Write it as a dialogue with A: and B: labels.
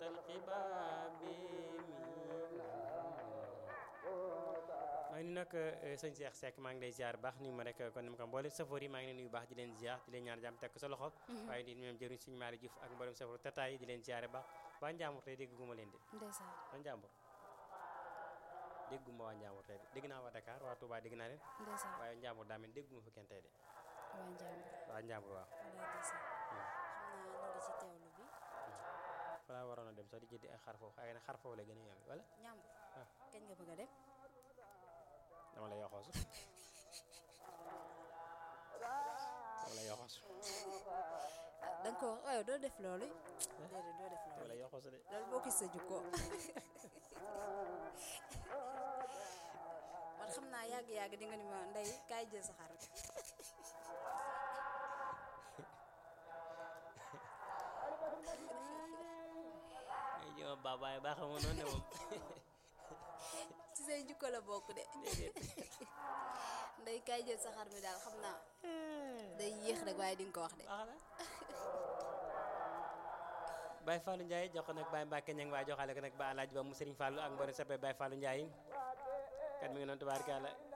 A: القباب maa ngi nuyu nag sëñ Cheikh Seck maa ngi lay ziar baax nuyu ma rek kon ni ma ko mboolem safoor yi maa ngi leen nuyu baax di leen ziar di leen ñaan jàmm teg ko sa loxo waaye di ñoom jëriñ suñu maari Diouf ak mboolem safoor tataay yi di leen ziare baax waa Njàmbur tey dégguma leen de
B: ndeysaan
A: waa Njàmbur dégguma waa Njàmbur tey de dégg naa waa Dakar waa Touba dégg naa leen
B: ndeysaan
A: waaye Njàmbur daa mel dégguma fa kenn tey de
B: waa Njàmbur
A: waa Njàmbur waaw
B: walaay ndeysaan xam naa ñu ngi ci teewlu bi
A: falaa waroon a dem sax di jëndi ay xar foofu waaye nag xar foofu la gën a yomb wala
B: Njàmbur
A: ah
B: kañ nga bëgg a dem
A: dama lay yoxoosu dama lay yoxoosu
B: ah da nga ko wax waaye doo def loolu déedéet doo def
A: dama
B: loolu
A: lay yoxoosu de
B: loolu boo gis sa jukko man xam naa yàgg-yàgg di nga ni ma ndey kaay jël sa xar
A: ngay jëma baabaay baa xamoon noonu ne moom
B: ci say jukko la bokk de
A: déedéet
B: ndey kaay jël sa xar mi daal xam naa day yéex rek waaye di nga ko wax de
A: baax na Baye Fallou Ndiaye jox ko nag Baye Mbacke ñang waaye joxaale ko nag ba alaaj ba mu Serigne Fallou ak mbori sappe Baye Fallou Ndiaye kat mi ngi noonu tubaarkalla